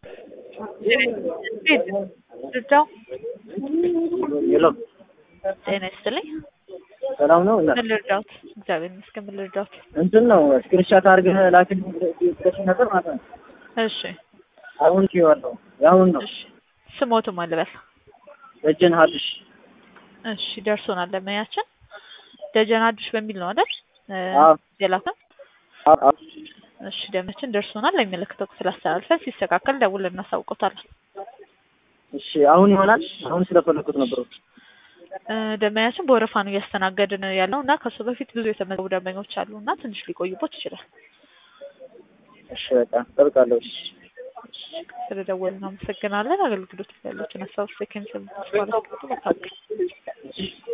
ልርዳው? ሄሎ ጤና ይስጥልኝ። ሰላም ነው እና ምን ልርዳውት? እግዚአብሔር ይመስገን። ምን ልርዳውት? እንትን ነው ስክሪንሻት አድርገህ ላክልኝ ብለሽ ነበር ማለት ነው። እሺ አሁን ኪዋለሁ የአሁን ነው እሺ። ስሞቱ ማን ልበል? ደጀን ሀድሽ እሺ ደርሶናል። ለመያችን ደጀን አዲሽ በሚል ነው አይደል? አዎ። የላከን አ- አ- እሺ ደመችን ደርሶናል። ለሚመለከተው ክፍል አስተላልፈን ሲስተካከል ደውለን እናሳውቆታለን። እሺ አሁን ይሆናል። አሁን ስለፈለኩት ነበር። እ፣ ደንበኛችን በወረፋ ነው እያስተናገድን ያለው እና ከሱ በፊት ብዙ የተመዘገቡ ደንበኞች አሉ እና ትንሽ ሊቆይቦት ይችላል። እሺ በቃ ጠብቃለሁ። እሺ ስለደወልን አመሰግናለን። አገልግሎት ያለችን ሀሳብ ሴኮንድ ማለት